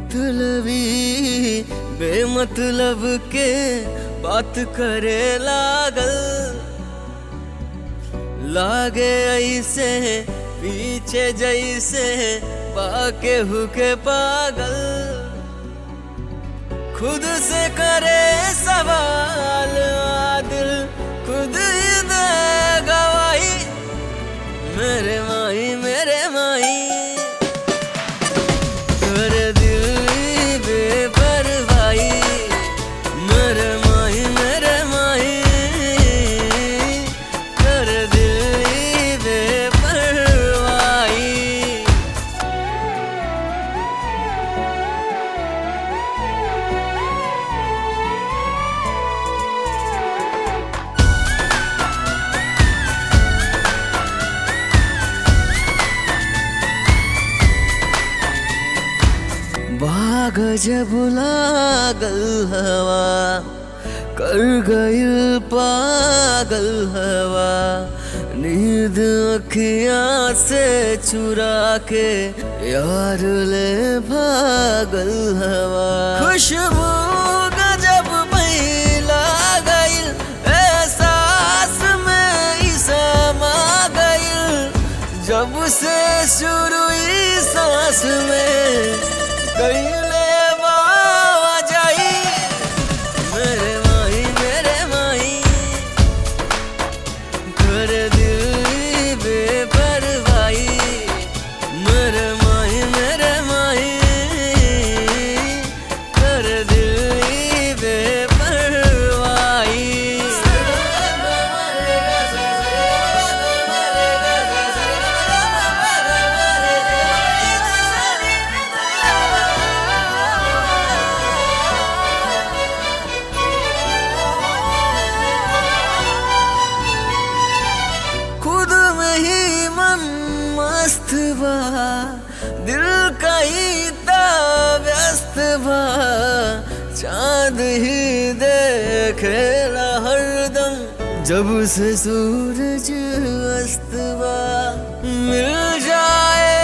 मतलबी बेमतलब के बात करे लागल लागे ऐसे पीछे जैसे बाके हुके पागल खुद से करे सवाल आदिल खुद ही दे गवाही मेरे माही मेरे माही कर दिल बेपरवाही मेरे माही मेरे माही कर दिल बेपरवाही बाग जब लागल हवा कर गइल पागल हवा नींद अखियां से चुरा के यार ले भागल हवा खुशबू गजब पहिला गइल एहसास में ई समा गइल जब से शुरू ई सांस में कइले बावा जाई मेरे माही मेरे माही कर दिल बेपरवाही मेरे माही मेरे माही कर दिल खुद में ही मन मस्त बा दिल का ही ता व्यस्त बा चांद ही देखेला हरदम जब से सूरज अस्त बा मिल जाए